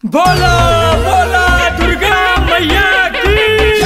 बोलो बोलो दुर्गा मैया की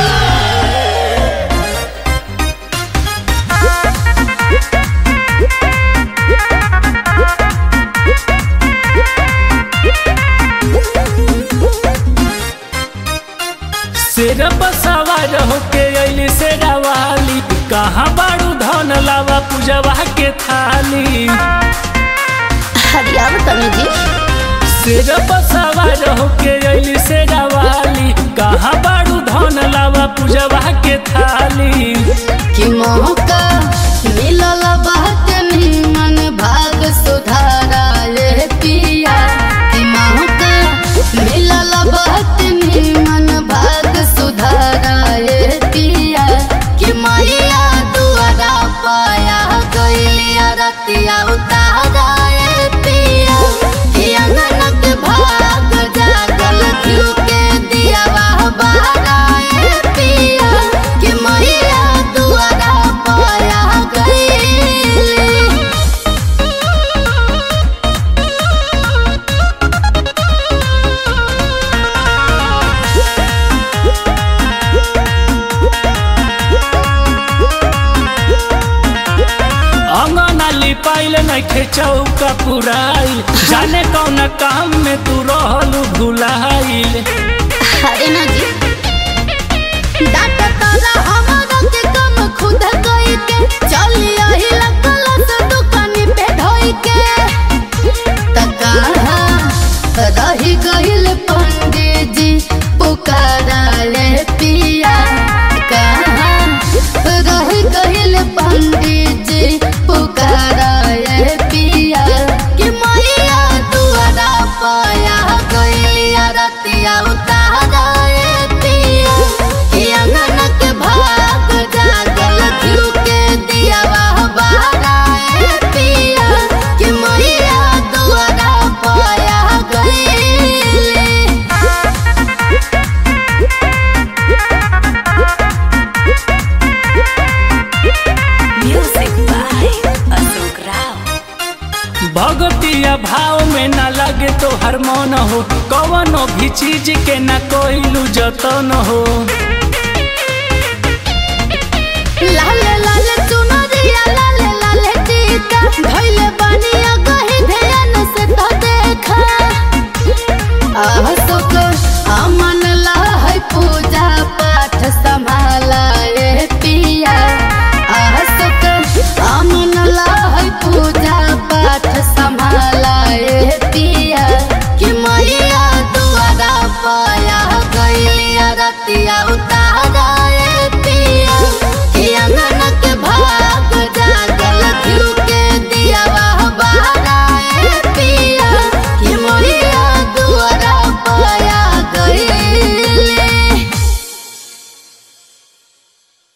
शेर सवार होके अइली शेरा वाली कहाँ बाड़ू धन लावा पूजवा के थाली हरियाव तनु जी शेर सवार होके अइली शेरा वाली कहाँ बाड़ू धन लावा पूजवा के थाली कि मौका मिलल बात निमन भाग सुधारा ले पिया कि मौका मिलल बात निमन भाग सुधारा ले पिया कि मैया दुआरा पाया गइलिया रतिया उतारा ए पिया कि अननक भाग जागल क्यों के दिया वाह बारा ए पिया कि मैया दुआरा पाया गइली अंगना लिपाइल नइखे चौका पुराइल जाने कौन काम में तू रहलू भुलाइल अरे ना जी डाटा तारा हमारा के कम खुद कोई के चली आही लगला से दुकानी पे ढोई के तका रही गइल पंडित जी पुकारा ले पिया कहाँ रही गइल पंडित जी पुकारा ले पिया कि मैया दुआरा पाया गइलिया रतिया उतारा ए पिया कि अननक भाग जागल क्यों के दिया वाह बारा ए पिया कि मैया दुआरा पाया गइली Music by Ashok Rao. भगतिया भाव में ना लगे तो हर मन हो कवनो भी चीज के ना कोइलू जतन हो लाले लाले चुनरिया लाले लाले टीका धइले बानिया कहीं ध्यान से तो देखा अशोक अमन लहै पूजा पाठ संभाला ए पिया अशोक अमन लहै पूजा